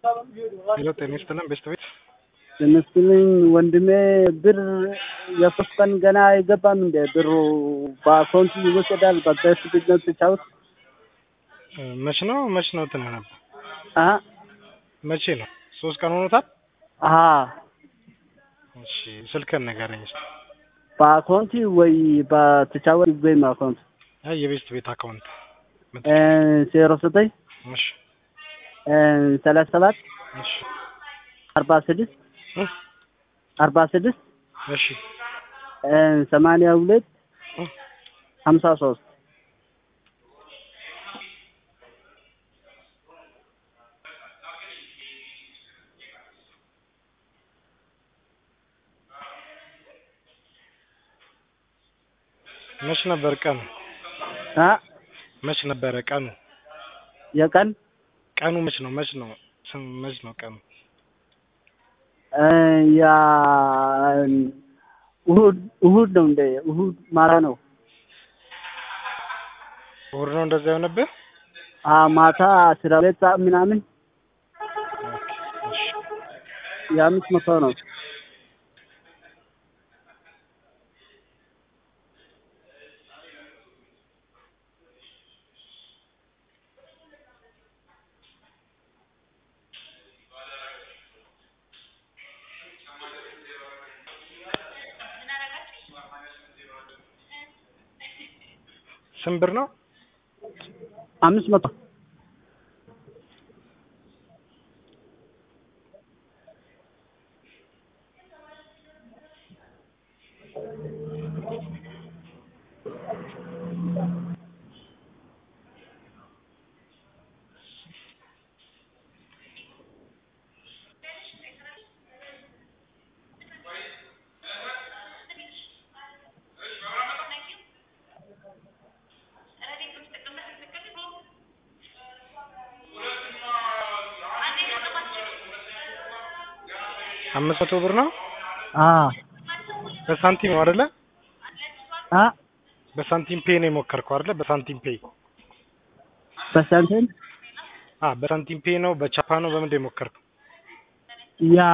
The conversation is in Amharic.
ሄሎ ጤና ይስጥልን ቤስት ቤት ይመስልኝ ወንድሜ ብር የሶስት ቀን ገና አይገባም እንደ ብሩ በአካውንት ይወሰዳል። በገስ ቤት ነው ትጫወት መች ነው መች ነው እንትን ነበር አ መቼ ነው ሶስት ቀን ሆኖታል አ እሺ ስልክህን ንገረኝ እስኪ በአካውንት ወይ በተጫወት ወይም አካውንት አይ የቤስት ቤት አካውንት ዜሮ ዘጠኝ እሺ ሰላሳ ሰባት እሺ አርባ ስድስት እ አርባ ስድስት እሺ ሰማንያ ሁለት እ ሀምሳ ሶስት መች ነበር ቀኑ አ መች ነበረ ቀኑ የቀን ቀኑ መች ነው መች ነው ስም መች ነው ቀኑ ያ እሁድ እሁድ ነው እንደ እሁድ ማታ ነው። እሑድ ነው እንደዛ የሆነብህ አ ማታ አስራ ሁለት ሰዓት ምናምን ኦኬ እሺ የአምስት መቶ ነው። ስንት ብር ነው አምስት መቶ አምስት መቶ ብር ነው አ በሳንቲም ነው አይደለ አ በሳንቲም ፔይ ነው የሞከርከው አይደለ በሳንቲም ፔይ በሳንቲም አ በሳንቲም ፔይ ነው በቻፓ ነው በምንድን ነው የሞከርከው ያ